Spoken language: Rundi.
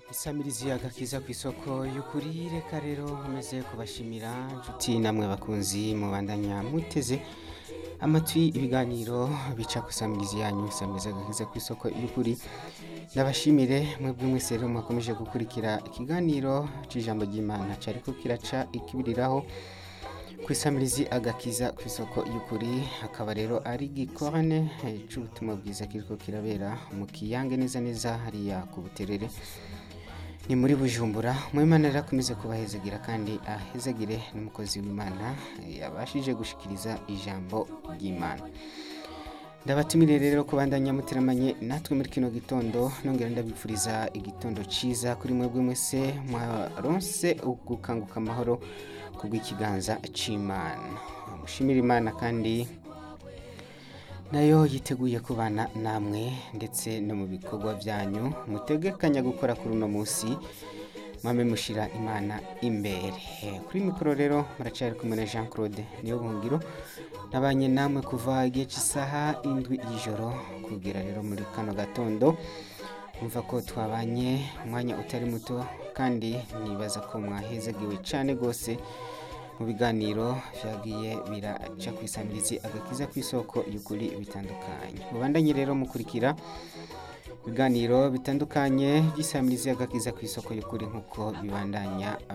isamirizi agakiza ku isoko y'ukuri reka rero nkomeze kubashimira inshuti namwe bakunzi mubandanya muteze amatwi ibiganiro bica ku isamirizi yanyu isamirizi agakiza ku isoko y'ukuri ndabashimire mwebwe mwese rero mwakomeje gukurikira ikiganiro c'ijambo ry'imana cariko kiraca ikibiriraho ku isamirizi agakiza ku isoko y'ukuri akaba rero ari gikorane eh, c'ubutumwa bwiza kiriko kirabera mu kiyange neza neza hariya ku buterere ni muri bujumbura mwimana rero akomeze kubahezagira kandi ahezagire n'umukozi w'imana eh, yabashije gushikiriza ijambo ry'imana ndabatumire rero kubandanya muteramanye natwe muri kino gitondo nongera ndabipfuriza igitondo ciza kuri mwebwe mwese mwaronse gukanguka amahoro kubw'ikiganza c'imana mushimire imana kandi nayo yiteguye kubana namwe ndetse no mu bikorwa byanyu mutegekanya gukora kuri uno munsi mwame mushira imana imbere Eh, kuri mikoro rero muracari kumwe na jean claude niyo buhungiro nabanye namwe kuva igihe cy'isaha indwi y'ijoro kugera rero muri kano gatondo umva ko twabanye umwanya utari muto kandi nibaza ko mwahezagiwe cyane rwose mu biganiro byagiye biraca ku isamirizi agakiza ku isoko y'ukuri bitandukanye mubandanye rero mukurikira ibiganiro bitandukanye by'isamirizi agakiza ku isoko y'ukuri nk'uko bibandanya